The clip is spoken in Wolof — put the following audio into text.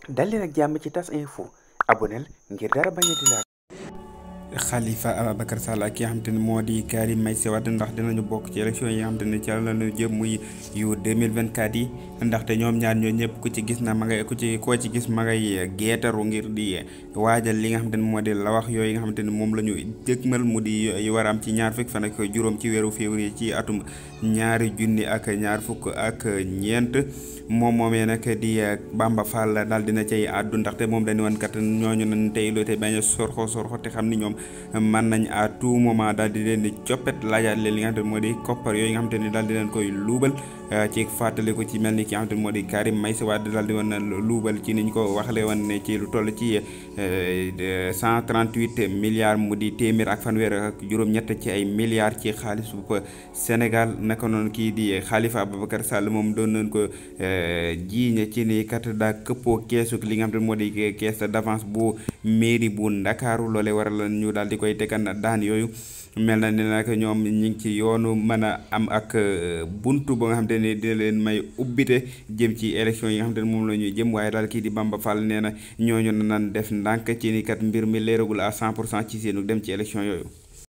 dal leen ak jàmm ci tas info aboneel ngir dara bañ a di laal Khalifa Ababacar Sall ak ki nga xamante ne moo di Karim Meïssa Wade ndax dinañu bokk ci élection yi nga xamante ne ci la ñu jëm muy yu 2024 yi ndaxte ñoom ñaar ñoo ñëpp ku ci gis na ma ngay ku ci koo ci gis ma ngay geetaru ngir di waajal li nga xamante ne moo di la wax yooyu nga xamante ne moom la ñu dëgmal mu di yu war a am ci ñaar fukk fan ak juróom ci weeru février ci atum ñaari junni ak ñaar fukk ak ñeent moom moomee nag di Bamba Fall daal dina cay àddu ndaxte moom dañu woon kat ñooñu nañ tey loo te bañ a sorxo sorxo te xam ni ñoom mën nañ à tout moment daal di leen di coppet laajaat leen li nga xamante ne moo di koppar yooyu nga xamante ni daal di leen koy luubal ci fàttali ko ci mel ni ki nga xamante ne moo di Karim Meïssa Wade daal di woon luubal ci niñ ko waxale woon ne ci lu toll ci cent trente huit milliards mu di téeméer ak fanweer ak juróom-ñett ci ay milliards ci xaalis bu Sénégal naka noonu kii di Khalifa Ababacar Sall moom doon nañ ko jiiñe ci ni kat daa këppoo keesu li nga xamante ne moo di caisse d'avance bu mairie bu Ndakaaru loolee waral ñu daal di koy tegan daan yooyu mel na ne nag ñoom ñi ngi ci yoonu mën a am ak buntu ba nga xamante ne dina leen may ubbite jëm ci élection yi nga xamante ne moom la ñuy jëm waaye daal kii di Bamba Fall nee na ñooñu nan def ndànk ci ni kat mbir mi leeragul à 100 pour cent ci seenu dem ci élection yooyu